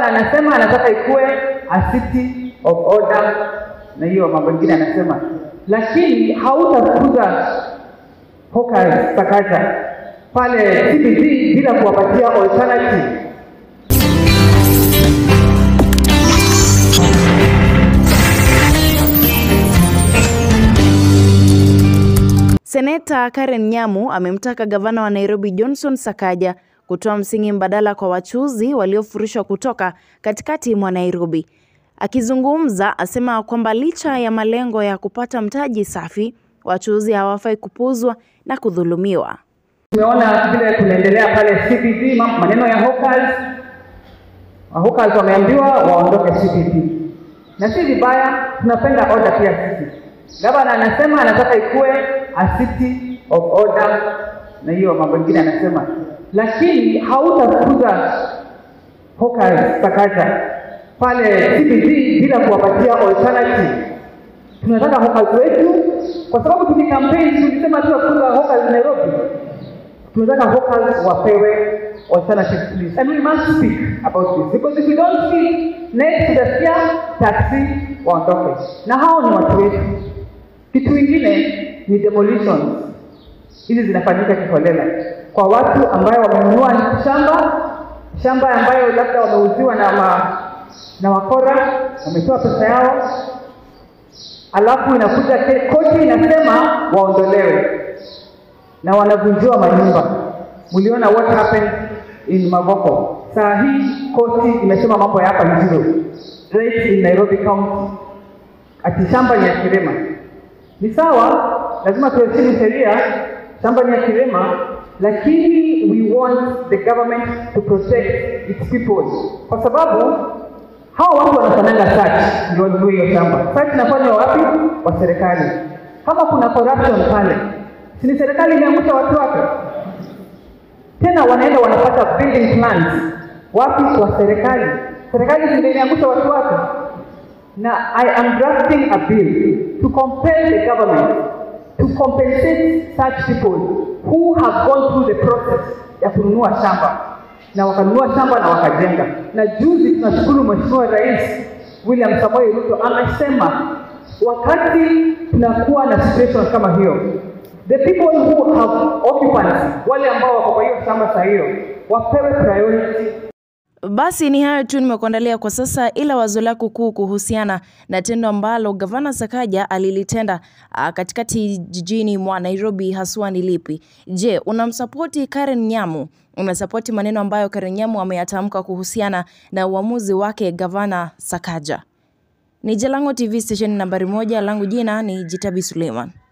Gavana anasema anataka ikuwe a city of order na hiyo mambo mengine anasema, lakini hautafukuza hawkers Sakaja pale CBD bila kuwapatia alternative. Seneta Karen Nyamu amemtaka gavana wa Nairobi Johnson Sakaja kutoa msingi mbadala kwa wachuuzi waliofurushwa kutoka katikati mwa Nairobi. Akizungumza, asema kwamba licha ya malengo ya kupata mtaji safi, wachuuzi hawafai kupuzwa na kudhulumiwa. Tumeona vile kunaendelea pale CBD, mam- maneno ya hawkers. Hawkers wameambiwa waondoke CBD, na si vibaya, tunapenda order pia sisi. Gavana anasema anataka ikuwe a city of order na hiyo mambo mengine anasema, lakini hautafukuza hawkers Sakaja pale CBD bila kuwapatia alternative. Tunataka hawkers wetu, kwa sababu tukikampeni tulisema tu kufukuza hawkers Nairobi tunataka hawkers wapewe alternative please and we must speak about this because if we don't speak next tutasikia taxi waondoke na hao ni watu wetu kitu kingine ni demolitions hizi zinafanyika kiholela kwa watu ambayo wamenunua shamba shamba ambayo labda wameuziwa na ma, na wakora wametoa pesa yao alafu inakuja ke- koti inasema waondolewe na wanavunjiwa manyumba. Mliona what happened in Mavoko. Saa hii koti imesema mambo ya hapa ni zero right in Nairobi County, ati shamba ni ya Kirema. Ni sawa, lazima tuheshimu sheria, shamba ni ya Kirema, lakini we want the government to protect its people, kwa sababu hao watu wanafananga search ndio wanunue hiyo shamba. Search inafanywa wapi? Kwa serikali. Kama kuna corruption pale, si ni serikali imeangusha watu wake? Tena wanaenda wanapata building plans wapi? Kwa serikali. Serikali si ndio imeangusha watu wake? Na I am drafting a bill to compel the government to compensate such people who have gone through the process ya kununua shamba na wakanunua shamba na wakajenga. Na juzi tunashukuru Mheshimiwa Rais William Samoei Ruto amesema wakati tunakuwa na situation kama hiyo, the people who have occupancy, wale ambao wako kwa hiyo shamba saa hiyo wapewe priority Basi ni hayo tu nimekuandalia kwa sasa, ila wazo lako kuu kuhusiana na tendo ambalo gavana Sakaja alilitenda ah, katikati jijini mwa Nairobi haswa ni lipi? Je, unamsapoti Karen Nyamu? Unasapoti maneno ambayo Karen Nyamu ameyatamka kuhusiana na uamuzi wake gavana Sakaja? Ni Jalango TV station nambari moja, langu jina ni Jitabi Suleiman.